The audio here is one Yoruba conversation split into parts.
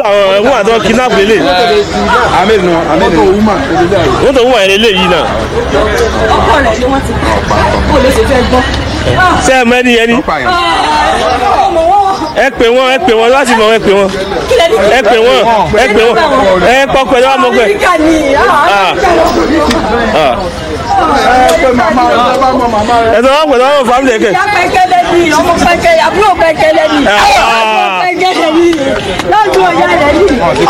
àwọn ẹ̀wọ̀n àti wọn kidnap lélẹ̀ Ahmed nù Ahmed nù. wọ́n tó ń wà lélẹ̀ yìí náà ọkọ rẹ ni wọn ti pa kó lè ṣe fẹ́ gbọ́. ṣé ẹ mẹ́ni ẹni ọmọ wọn ẹ pè wọ́n ẹ pè wọ́n láti mọ̀ ẹ pè wọ́n kí lè ní. ẹ pè wọ́n ẹ pè wọ́n ẹ pọkọ ẹ wá mọ̀ pé Amẹ́ríkà ni ẹ tó wọ́n pè wọ́n fámìlì ẹ̀kẹ́ ìyá pẹ́kẹ́lẹ́ ni ọmọ pẹ́kẹ́ àbúrò pẹ́kẹ́lẹ́ ni ọmọ pẹ́kẹ́lẹ́ ni lọ́dún ọ̀yá rẹ̀ ni.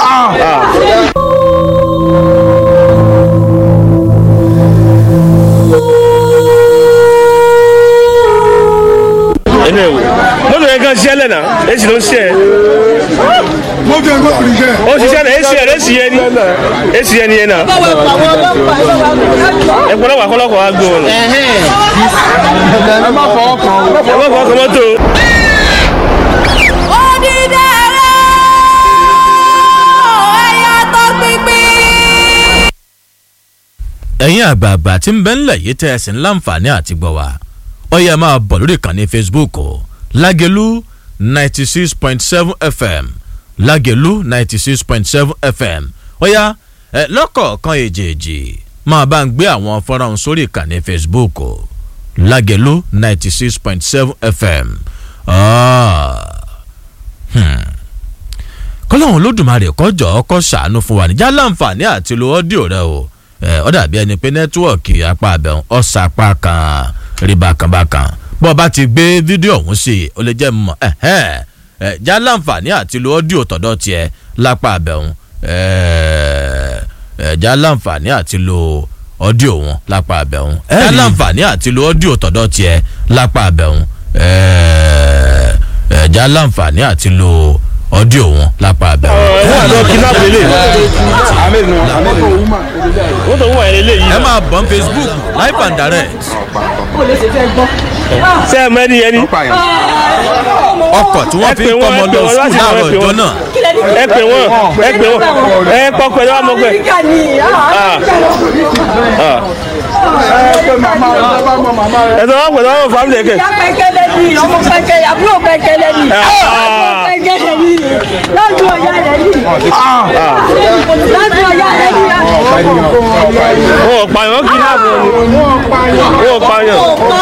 ẹnu ẹ̀ wò mọ́tò yẹn kan ṣiṣẹ́ lẹ́nà èsì ló ń ṣiṣẹ́ Mọ́tò ẹ̀ kọ́ ìrìnsẹ̀. ó ṣiṣẹ́ náà èsì ẹ̀ èsì yẹn ni èsì yẹn ni yẹn náà báwo pa àwọn ọlọ́pàá ẹ bá wà lọ́jọ́. ẹ pọ̀ lọ́wọ́ akọ́lọ́kọ̀ wa gbé wọn lọ Ẹ má fọwọ́ kàn ó. ẹ má fọwọ́ kan mọ́tò ẹ̀yin àgbààgbà tí ń bẹ ńlẹ̀ yìí tẹ́ ẹ sì ń láǹfààní àti gbọ́ wa ó yẹ máa bọ̀ lórí ìkànnì facebook o lágẹ̀lú ninety six point seven fm lágẹ̀lú ninety six point seven fm ó yá ẹ lọ́kọ̀ọ̀kan èjèèjì máa bá ń gbé àwọn fọ́nrán ọ̀hún sórí ìkànnì facebook o lágẹ̀lú ninety six point seven fm. Ah. Hmm kọ́lọ́hún lódùmarè kọjọ́ kọ́ sàánú fún wa níjà láǹfààní àti lo ọ́díò rẹ o ẹ ọ dàbí ẹni pé nẹ́tíwọ̀kì apá abẹ́hùn ọ̀sàpá kan rí bákanbákan bọ́ ọ bá ti gbé fídíò ọ̀hún sí i ó lè jẹ́ mọ̀ ẹ̀hẹ́n ẹ já láǹfààní àti lo ọ́díò tọ̀dọ̀ tiẹ̀ lápá abẹ́hùn ẹ ẹ já láǹfààní àti lo ọ́díò wọn lápá abẹ́hùn ẹ já láǹfààní àti lo ọ́díò tọ̀dọ̀ tiẹ̀ lápá abẹ́hùn ẹ ẹ já láǹfààní àti lo ọ́díò wọn lápá abẹ́hùn. ẹ̀wọ̀n àti wọn kidnap lélẹ̀ Ahmed nù Ahmed nù. wọ́n tó ń wà lélẹ̀ yìí ẹ náà máa bọ̀ ní facebook live and direct kó lè ṣe fẹ́ gbọ́. ṣé ẹ mẹ́ni ẹni ọkọ̀ tí wọ́n Ẹ fi pè ń wọ́n, kọ́mọ ẹ pè lọ wọ́n sùn láti láàárọ̀ mọ̀, ẹ pè ìjọ wọ́n. náà kí lè ní. ẹ pè wọ́n ẹ pè wọ́n ẹ pọkọ ẹ wá mọ̀ pé Amẹ́ríkà ni ẹ tó wọ́n pè wọ́n fámìlì ẹ̀kẹ́ ìyá pẹ́kẹ́lẹ́ ni ọmọ pẹ́kẹ́ àbúrò pẹ́kẹ́lẹ́ ni ọmọ pẹ́kẹ́lẹ́ ni lọ́dún ọ̀yá rẹ̀ ni lọ́dún ọ̀yá rẹ̀ ni. wọn ò pààyàn wọn kidnap wọn ni wọn ò pààyàn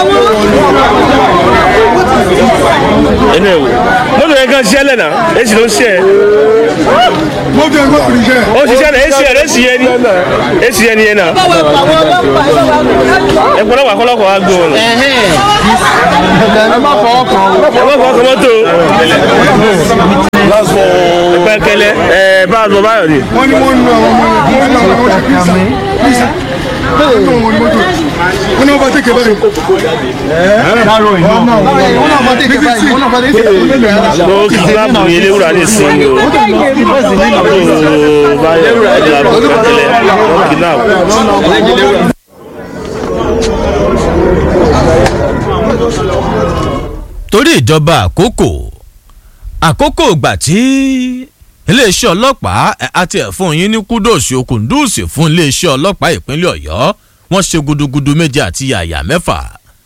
ẹnu ẹ̀ wò mọ́tò yẹn kan ṣiṣẹ́ lẹ́nà èsì ló ń ṣiṣẹ́ Mọ́tò ẹ̀ kọ́ ìrìnsẹ̀. ó ṣiṣẹ́ náà èsì ẹ̀ èsì yẹn ni èsì yẹn ni yẹn náà báwo pa àwọn ọlọ́pàá ẹ bá wà lọ́jọ́. ẹ pọ̀ lọ́wọ́ akọ́lọ́kọ̀ wa gbé wọn lọ Ẹ má fọwọ́ kàn ó. ẹ má fọwọ́ kan mọ́tò pẹ́kẹ́lẹ́ ẹ bá a lọ báyọ̀ ni Wọ́n ní wọ́n ń lu àwọn ọmọ yẹn. Wọ́n ń lu àwọn ọmọ yẹn. Kírísà. Kírísà. Wọ́n ní wọ́n ní mọ́tò. Wọ́n náà bá tẹ̀kẹ̀ báyìí. Wọ́n náà bá tẹ̀kẹ̀ báyìí. Wọ́n náà bá tẹ̀kẹ̀ báyìí. ló kidnap yẹn léwúrà ní ìsinmi o àbúrò báyọ̀ ẹ̀dá pẹ́kẹ́lẹ́ wọn kidnap. torí ìjọba àkókò àkókò ìgbà tí iléeṣẹ́ ọlọ́pàá ẹ̀, àti ẹ̀fún yín ní kúdòsì okùndùsì fún iléeṣẹ́ ọlọ́pàá ìpínlẹ̀ ọ̀yọ́ wọ́n ṣe gudugudu méje àti yàyà mẹ́fà.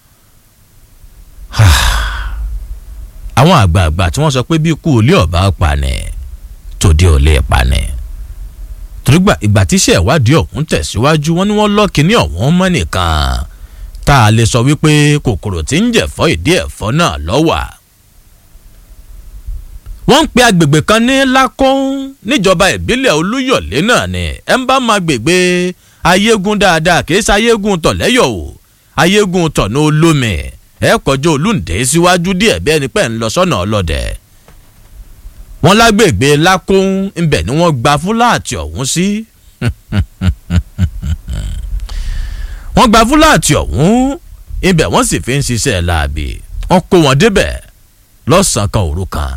àwọn àgbààgbà tí wọ́n sọ pé bí ikú olé ọ̀bá pani tòde ò lè pani. torígbà ìgbà tíṣẹ́ ìwádìí ọ̀hún tẹ̀síwájú wọ́n ní wọ́n lọ́ kínní ọ̀hún mọ́ nìkan tá a lè sọ wípé kòkòrò tí ń jẹ̀fọ́ ìdí ẹ̀fọ́ náà lọ́wà. wọ́n ń pe agbègbè kan ní lákọ́ún níjọba ìbílẹ̀ olúyọ̀lé náà ni ẹ̀ ń bá máa gbègbè ayégun dáadáa kì í ṣe ayégun tọ̀lẹ́yọ̀ o ayégun tọ̀nà olómi ẹ̀ kọjá olúǹdé síwájú díẹ̀ bí ẹni pẹ́ ń lọ sọ́nà ọlọ́dẹ. wọ́n lágbègbè lákọ́ún ńbẹ̀ ni wọ́n gba fúláàtì ọ̀hún sí. wọ́n gba fúláàtì ọ̀hún ibẹ̀ wọ́n sì fi ń ṣiṣẹ́ láabi wọ́n kó wọn débẹ̀ lọ́sàn-án kan òru kan.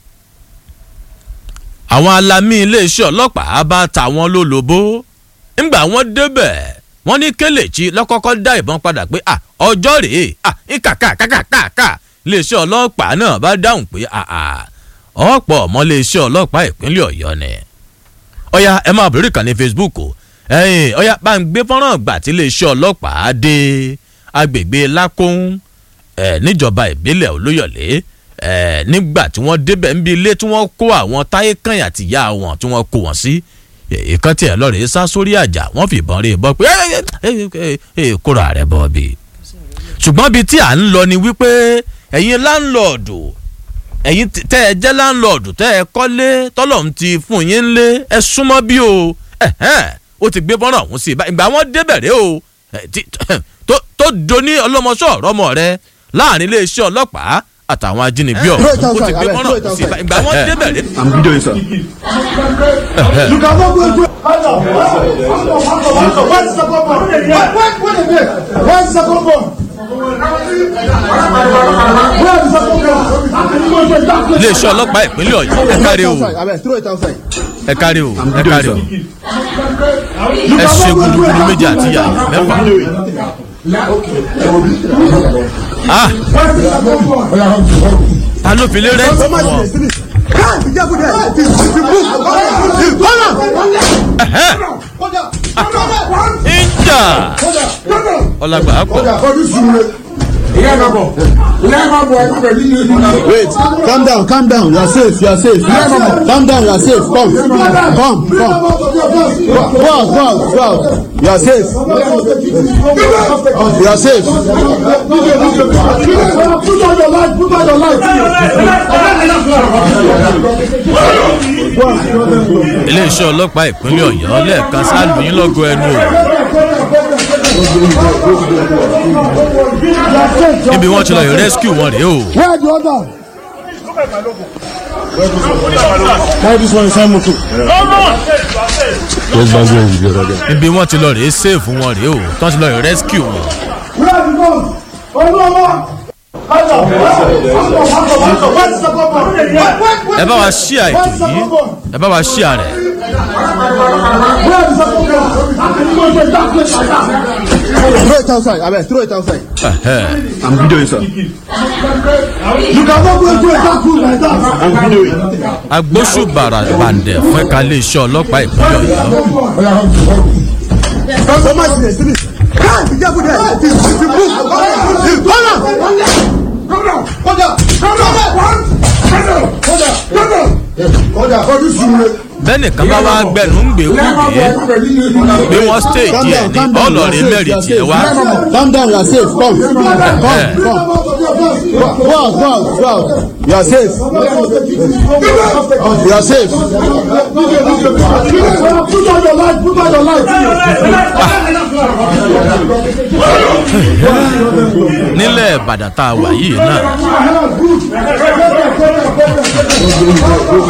àwọn alamí iléeṣẹ́ ọlọ́pàá bá ta wọn lólobó ńgbà wọ́n débẹ̀ wọ́n ní kélèjì lọ́kọ́kọ́ dá ìbọn padà pé à ọjọ́ rèé à nkàkàkàkàkà iléeṣẹ́ ọlọ́pàá náà bá dáhùn pé àà ọ̀pọ̀ ọmọ iléeṣẹ́ ọlọ́pàá ìpínlẹ̀ ọ̀yọ́ ni. ọ̀ya ẹ máa bẹ̀rẹ̀ kàn ní facebook o ẹ̀yìn ọ̀ya bá ń gbé fọ́nrán gbà tí iléeṣẹ́ ọlọ́pàá dé agbègbè lákòún ẹ̀ níjọba ìbílẹ̀ olóyọ̀lé ẹ̀ nígbà tí wọ́n débẹ̀ níbi ilé tí wọ́n kó àwọn táyé kàn àti ìyá wọn tí wọ́n kó wọn sí ìkan tiẹ̀ lọ́ọ̀rẹ́ sá sórí àjà wọ́n fìbọn rí i bọ́ pé kóra rẹ̀ bọ́ bí. ṣùgbọ́n bíi tí à ń lọ ni wípé ẹ̀yin láńlọ́ọ̀dù ẹ̀yin tẹ́ ẹ jẹ́ láńlọ́ọ̀dù tẹ́ ẹ kọ́lé tọ́lọ́run ti fún yín lé ẹ súnmọ́ bí o ó ti gbé bọ́nà ọ̀hún sí i ìgbà wọn débẹ̀rẹ̀ o tó doni ọlọ́mọṣọ́ ọ̀rọ̀mọ rẹ láàrin iléeṣẹ́ ọlọ́pàá àtàwọn ajínigbé ọ̀hún ó ti gbé bọ́nà ọ̀hún sí i ìgbà wọn débẹ̀rẹ̀. I'm videoing sir. you can go go go. Where's the second one? Wait, wait, wait a minute. Where's the second one? iléeṣẹ́ ọlọ́pàá ìpínlẹ̀ ọ̀yọ́ ẹ kárí o ẹ kárí o ẹ kárí o ẹ ṣe gudugudu méjì àti yàrá mẹ́fà. ah ta ló fi lé rẹ́ǹtì fún wọn. ìjà ọlágbà pọ̀. Wait, calm down, calm down. You are safe, you are safe. Calm down, you are safe. Come, come, come. Go out, go out, go out. You are safe. You are safe. iléeṣẹ́ ọlọ́pàá ìpínlẹ̀ ọ̀yọ́ lẹ́ẹ̀kan sáàlù yín lọ́gọ́ ẹnu o. níbi wọ́n ti lọ yọ rescue wọn rèé o. Where the other? Why this one is Samutu? níbi wọ́n ti lọ rèé save wọn rèé o tán ti lọ yọ rescue wọn. Where the gun? Olúwa! ẹ bá wa ṣí àìtò yìí ẹ bá wa ṣí àrẹ. Throw it outside, Abel, throw it outside. I'm videoing, sir. You cannot go into a dark room like that. I'm videoing. agbóṣùbàrà bàǹdẹ̀ fún ẹ̀ka iléeṣẹ́ ọlọ́pàá ìpínlẹ̀ ọ̀yọ́. So much in the street. Can't be careful there. It is it is move. Come on. Come down. Come down. Come down. Come down. Come down. Come down. Come down. Come down. bẹ́ẹ̀ni kan bá wá gbẹ̀nù ń gbé kúndé bí wọ́n stage ẹ̀ ní ọlọ́rin mẹ́rin tiẹ̀ wá. Calm down, you are safe. Come. Come. Come. Go out, go out, go out. You are safe. You are safe. Put on your light, put on your light. nílẹ̀ ìbàdàn tá a wà yìí náà